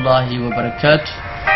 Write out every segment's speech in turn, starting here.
ullaahi wabarakaatu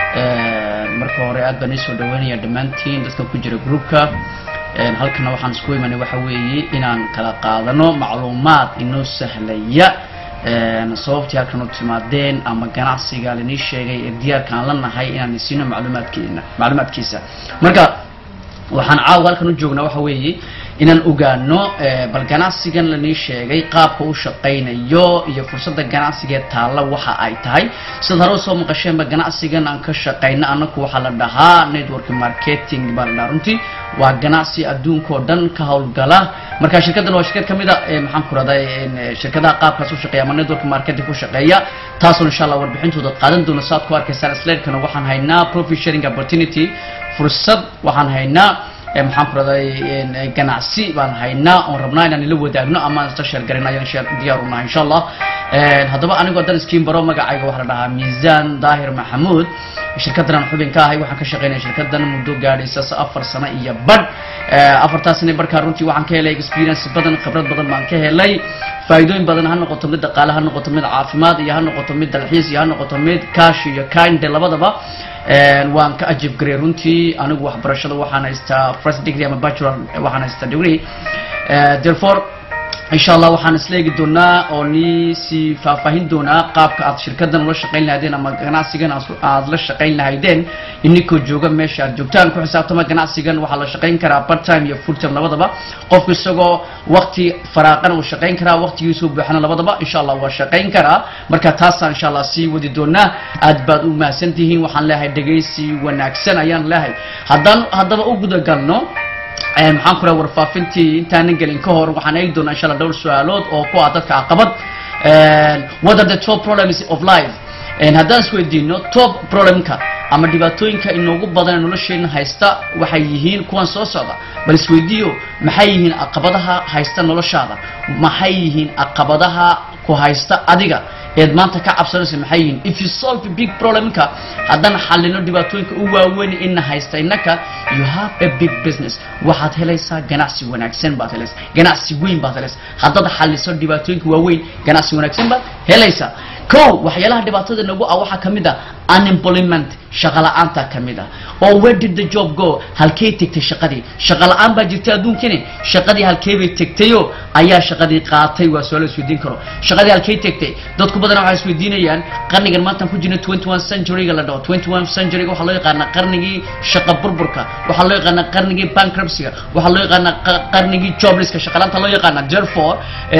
marka hore aad baan iisoo dhaweynaya dhammaantiin dadka ku jira groupka halkana waxaan isku imanay waxa weeye inaan kala qaadano macluumaad inoo sahlaya sababtii halkan u timaadeen ama ganacsiga lainii sheegay ee diyaarka aan la nahay inaan isiino macluumaadkeena macluumaadkiisa marka waxaan caawa halkan u joognaa waxa weeye inaan ogaano bal ganacsigan lanii sheegay qaabka u shaqaynayo iyo fursadda ganacsigee taalla waxa ay tahay sidaad hore usoo maqasheenba ganacsigan aan ka shaqayno anaku waxaa la dhahaa network marketing baa la dhahaa runtii waa ganacsi adduunka oo dhan ka howlgala marka shirkaddan waa shirkad kamid a maxaan ku raday shirkadaha qaabkaas u shaqeeya ama network marketing ku shaqeeya taasoo insha allah warbixintooda qaadan doona saad ku arkaysaan slaidkana waxaan haynaa profit sharing opportunity fursad waxaan haynaa maxaan ku raday ganacsi baan haynaa oon rabnaa inaan ila wadaagno ama aan isla sheergarin ayaan sheer diyaar unahay insha allah haddaba anigoo dan iskiin baro magacayga waxaa la dhahaa miisaan daahir maxamuud shirkaddan aan xubin ka ahay waxaan ka shaqaynaya shirkaddan muddo gaadhaysa afar sano iyo badh afartaas sane barkaa runtii waxaan ka helay experience badan khibrad badan baan ka helay faa'iidooyin badan ha noqoto mid dhaqaale ha noqoto mid caafimaad iyo ha noqoto mid dalxiis iyo ha noqoto mid cash iyo kinde labadaba waan ka ajib garay runtii anigu waxbarashada waxaan haystaa first degree ama bachelor waxaan haystaa degree therefore insha allah waxaan isleegi doonaa oo nii sii faahfaahin doonaa qaabka aad shirkaddan ula shaqayn lahaydeen ama ganacsigan aad la shaqayn lahaydeen ininkoo jooga meesha aad joogtaan ku xisaabtama ganacsigan waxaa la shaqayn karaa part time iyo full time labadaba qofku isagoo waqti faraaqana uu shaqayn karaa waqtigiisuu buuxana labadaba insha allah waa shaqayn karaa marka taasaan insha allah sii wadi doonaa aad baad u mahadsan tihiin waxaan leeyahay dhegaysi wanaagsan ayaan leeyahay haddaan haddaba u gudagalno maxaan ku raha warfaafintii intaanan gelin ka hor waxaan eegi doonaa insha allah dhowr su-aalood oo ku ah dadka caqabad what are the top problems of life haddaan isweydiino top problemka ama dhibaatooyinka inoogu badan ee nolosheena haysta waxay yihiin kuwan soo socda bal isweydiiyo maxay yihiin caqabadaha haysta noloshaada maxay yihiin caqabadaha ku haysta adiga eed maanta ka cabsanaysa maxay yihiin if you solve a big problemka haddaan xalino dhibaatooyinka u waaweyn ina haysta innaka you have a big business waxaad helaysaa ganacsi wanaagsan baad helaysaa ganacsi weyn baad helaysaa haddaad xaliso dhibaatooyinka waaweyn ganacsi wanaagsan baad helaysaa ko waxyaalaha dhibaatada nagu ah waxaa kamid ah unemployment shaqa la-aanta kamid ah oo where did the job go halkey tegtay shaqadii shaqa la-aan baa jirtay adduunkani shaqadii halkey bay tegtayo ayaa shaqadii qaatay waa su-aal isweydiin karo shaqadii halkey tegtay dadku badan waxay isweydiinayaan qarnigan maantaan ku jirna twenty one centuryga la dhaho twenty one centuryga waxaa loo yaqaanaa qarnigii shaqa burburka waxaa loo yaqaanaa qarnigii bankruptcyga waxaa loo yaqaanaa qarnigii joblesska shaqalaanta loo yaqaana therefore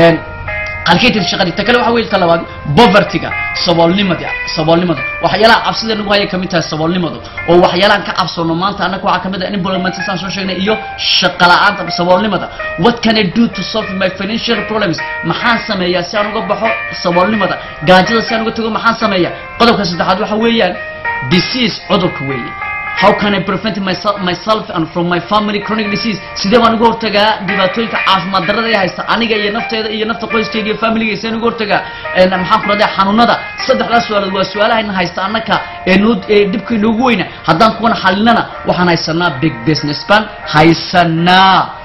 halkay tagtay shaqadii ta kale waxa weeye ta labaad povertyga saboolnimada saboolnimada waxyaalaha cabsida nagu haya kamid tahay saboolnimadu oo waxyaalahan ka cabsoono maanta annaga waxaa kamid ah employment saan soo sheegnay iyo shaqa la-aanta saboolnimada what can I do to solve my financial problems maxaan sameeyaa si aan uga baxo saboolnimada gaajada si aan uga tago maxaan sameeyaa qodobka saddexaad waxa weeyaan disease cudurka weeye how can I prevent myself, myself and from my family chronic disease sidee baan uga hortagaa dhibaatooyinka caafimaad darrada ee haysta aniga iyo nafteeda iyo nafta qoyskayga iyo familiga sideen uga hortagaa maxaan ku radaa xanuunada saddexdaas su-aalood waa su-aalahayna haysta annaka ee noo ee dhibka inoogu weyna haddaan kuwana xalinana waxaan haysanaa big business baan haysanaa